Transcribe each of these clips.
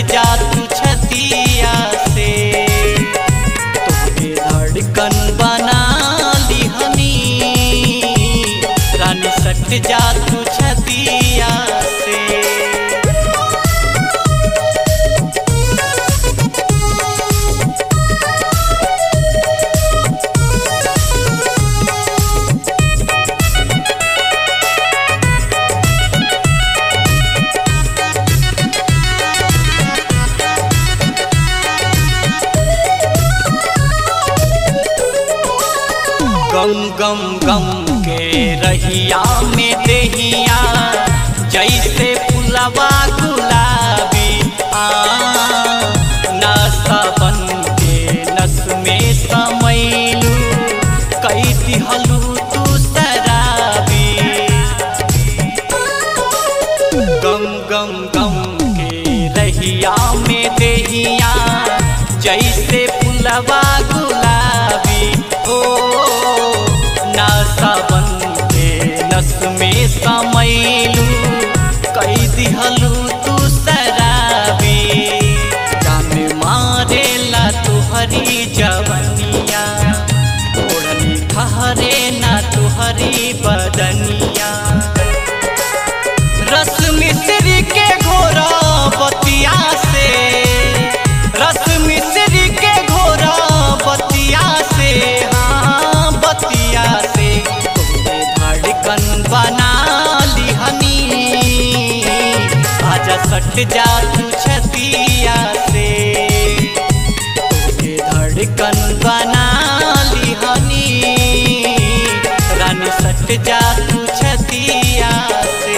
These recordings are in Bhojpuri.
जा तू छतिया से तुझे धड़कन बना लिहनी रानी सट जा तू छतिया से गम गम गम के रहिया में देहिया जैसे फुलवा गुलाबी आ नशा बन के नस में समैलू कई दिहलू तू शराबी गम गम गम के रहिया में देहिया जैसे फुलवा गुलाबी ओ नासा बन के नस में समैलू कई दिहलू तू शराबी जान मारेला तुहरी जवनिया ओढ़नी ठहरे ना तुहरी बदनिया रस मिश्री के घोरा बतिया से रस मिश्री के घोरा बतिया से हाँ बतिया से तुमने धड़कन बना लिहनी आजा सट जा तू छतिया से तुझे धड़कन बना लिहनी रानी सट जा तू छतिया से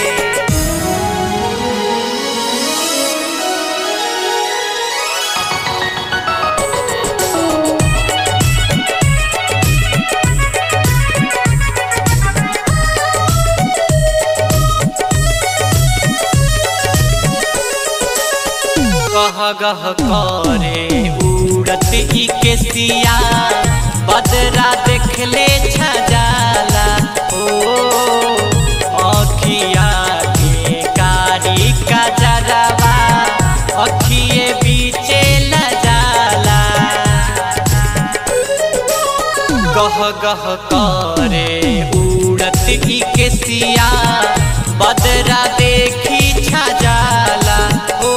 गह गह करे उड़त ई केसिया बदरा देखले छजाला ओ अखिया के कारी का जरवा अखिए बीचे लजाला गह गह करे उड़त ई केसिया बदरा देखी छजाला ओ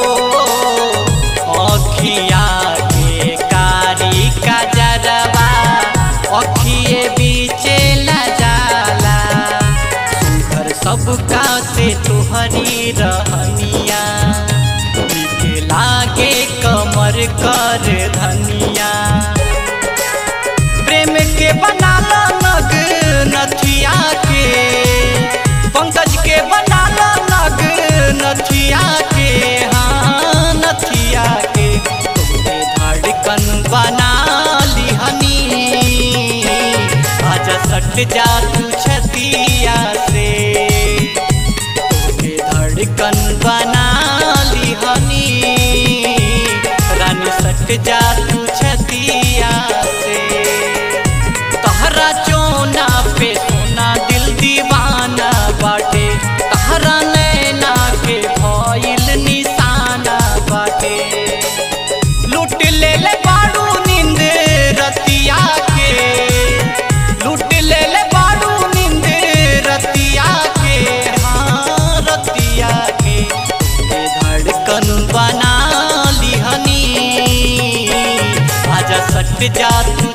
अखिया के कारी का जरवा अखिए बीचे लजाला सुघर सबका से तुहरी रहनिया नीके लागे कमर कर धनिया प्रेम के बनाला नग नथिया के पंकज के बनाला नग नथिया के हाँ नथिया के तुमने धड़कन बना लिहनी आजा सट जा तू छतिया से तुमने धड़कन बना लिहनी रानी सट जा तू छतिया से तहरा चोना पे सोना दिल दीवाना बाटे तहरा नैना के भइल निशाना बाटे लूट ले ले बाड़ू नींद रतिया के लूट ले ले बाड़ू नींद रतिया के हाँ रतिया के ये धड़कन बना लिहनी आजा सट जा तू